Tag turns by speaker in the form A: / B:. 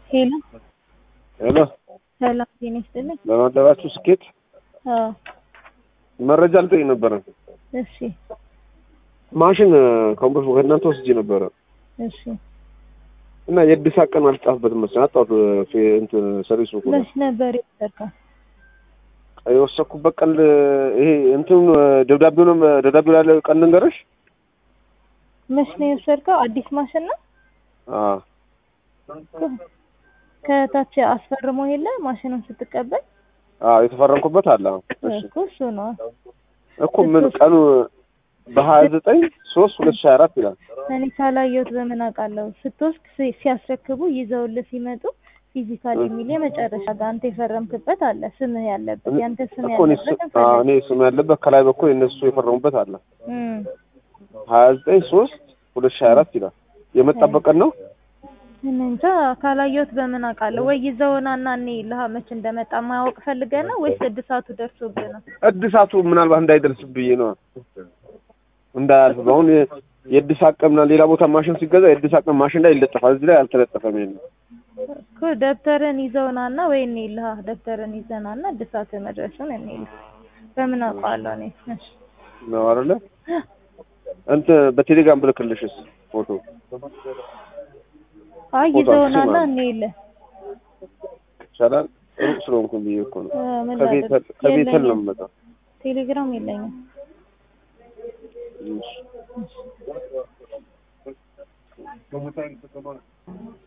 A: ሄሎ
B: ሄሎ
A: ሰላም ጤና ይስጥልኝ።
B: በማደባችሁ ስኬት
A: አዎ
B: መረጃ ልጠይቅ ነበረ።
A: እሺ
B: ማሽን ከንበስ ከእናንተ ወስጄ ነበረ
A: እሺ
B: እና የእድሳ ቀን አልጻፍበትም መሰለኝ አጣሁት። ፌ- እንትን ሰርቪስ ቡክ ላይ
A: መች ነበር የወሰድከው?
B: የወሰኩበት ቀን ይሄ እንትን ደብዳቤውንም ደብዳቤው ላይ ያለ ቀን ልንገርሽ።
A: መች ነው የወሰድከው? አዲስ ማሽን ነው?
B: አዎ
A: ከታች አስፈርሞ የለ ማሽኑን ስትቀበል
B: አዎ የተፈረምኩበት አለ። አዎ። እሺ
A: እኮ እሱ ነው።
B: እኮ ምን ቀኑ በሀያ ዘጠኝ ሶስት ሁለት ሺህ አራት ይላል።
A: እኔ ካላየሁት በምን አውቃለሁ? ስትወስድ ሲ- ሲያስረክቡ ይዘውልህ ሲመጡ ፊዚካል የሚል የመጨረሻ ጋር አንተ የፈረምክበት አለ ስምህ ያለበት ያንተ ስም
B: እኮ እኔ ስ-
A: ያለበት
B: አዎ፣ እኔ ስም ያለበት ከላይ በኩል የእነሱ የፈረሙበት አለ።
A: እም
B: ሀያ ዘጠኝ ሶስት ሁለት ሺህ አራት ይላል። የመጣበት ቀን ነው።
A: እኔ እንጃ ካላየሁት በምን አውቃለሁ? ወይ ይዘውናና እኔ ልሃ መች እንደመጣ ማወቅ ፈልገህ ነው ወይስ እድሳቱ ደርሶብህ ነው?
B: እድሳቱ ምናልባት እንዳይደርስብኝ ነው እንዳያልፍ። በአሁን የ- የእድሳት ቀን ምናምን ሌላ ቦታ ማሽን ሲገዛ የእድሳት ቀን ማሽን ላይ ይለጠፋል። እዚህ ላይ አልተለጠፈም። የለም
A: እኮ ደብተርን ይዘውናና ወይ እኔ ልሃ ደብተርን ይዘናና እድሳት መድረሱን እኔ ልህ በምን አውቀዋለሁ እኔ? እሺ
B: ነው አይደለ? እንትን በቴሌግራም ብልክልሽስ ፎቶ
A: አይ
B: ፎቶ
A: ይዘውናና
B: አንሺ
A: እኔ ልህ
B: ይቻላል። ሩቅ ስለሆንኩ ብዬ እኮ ነው።
A: እ ምን
B: ከቤተል
A: ላድርግ?
B: ከቤተል ነው
A: የለኝም።
B: የምመጣው።
A: ቴሌግራም የለኝም።
B: እሺ።